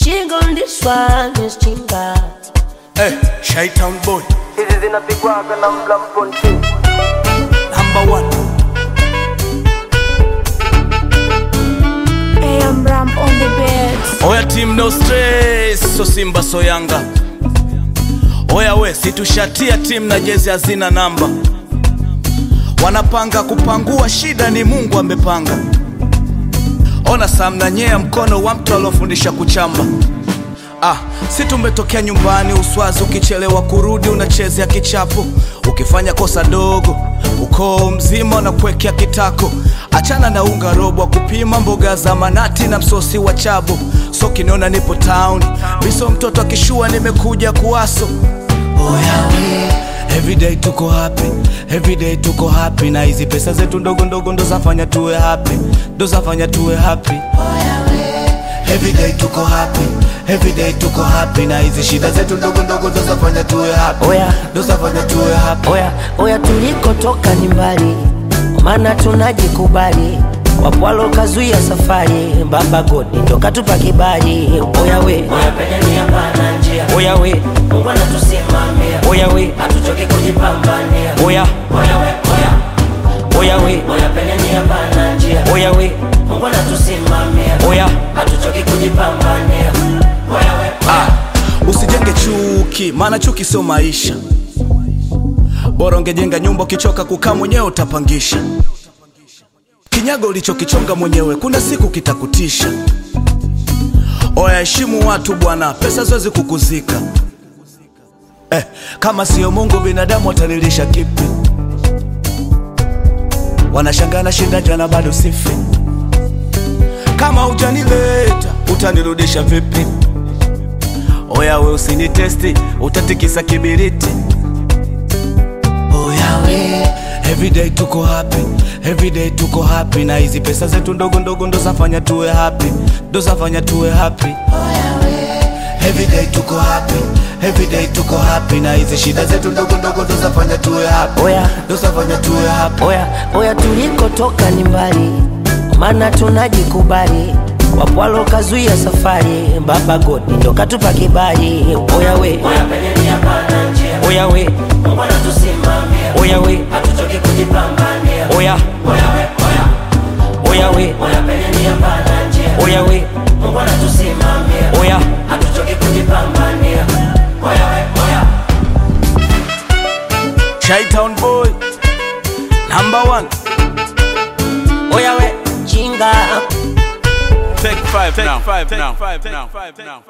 Chinga on this one is chinga. Hey, Shaitan boy, hizi zinapigwaga na mlamponti number one. AM Ram on the beats. Oya team no stress, so Simba so Yanga. Oya we, situshatia team na jezi hazina namba. Wanapanga kupangua, shida ni Mungu amepanga. Ona Sam nyea mkono wa mtu aliofundisha kuchamba. Ah, si tumetokea nyumbani Uswazi, ukichelewa kurudi unachezea kichapo, ukifanya kosa dogo ukoo mzima unakuwekea kitako. Achana na unga robo wa kupima mboga za manati na msosi wa chabo. So kiniona nipo town, miso mtoto akishua, nimekuja kuwaso. Oya we, everyday tuko happy, everyday tuko happy, na hizi pesa zetu ndogo ndogo ndo zafanya tuwe happy, ndo zafanya tuwe happy. Everyday tuko happy, everyday tuko happy, na hizi shida zetu ndogo ndogo ndo zafanya tuwe happy, Oya. ndo zafanya tuwe happy. Oya, oya tulikotoka ni mbali, maana tunajikubali. Wapo walokazuia safari, Baba Godi ndo katupa kibali. Oya we, oya penye nia pana njia. Oya we, Mungu anatusimamia. Oya we, hatuchoki kujipambania. Oya, oya we, oya Oya we, oya penye nia pana njia. Oya we, Mungu anatusimamia. Oya, hatuchoki kujipambania. Oya we, Ah, usijenge chuki, maana chuki sio maisha. Bora ungejenga nyumba, ukichoka kukaa mwenyewe utapangisha. Kinyago ulichokichonga mwenyewe, kuna siku kitakutisha. Oya, heshimu watu bwana, pesa zoezi kukuzika. Eh, kama sio Mungu binadamu watalilisha kipi? Wanashangaa na shinda jana bado sifi. Kama hujanileta utanirudisha vipi? Oya we usinitesti, utatikisa kibiriti. Oya we, everyday tuko happy, everyday tuko happy, na hizi pesa zetu ndogo ndogo ndo zafanya tuwe happy, ndo zafanya tuwe happy. Oya we, everyday tuko happy, everyday tuko happy, na hizi shida zetu ndogo ndogo ndo zafanya tuwe happy, Oya. ndo zafanya tuwe happy. Oya, oya tulikotoka ni mbali, maana tunajikubali. Wapo walokazuia safari, Baba Godi ndo katupa kibali. Oya we, oya penye nia pana njia. Oya we, Mungu anatusimamia. Oya we, hatuchoki kujipambania. Oya, oya we, oya Oya we, oya penye nia pana njia. Oya we, Mungu anatusimamia. Oya, hatuchoki kujipambania. Oya we, oya Chi-Town boy, number one. Oya we, chinga Take five now. Take five now. Take five now.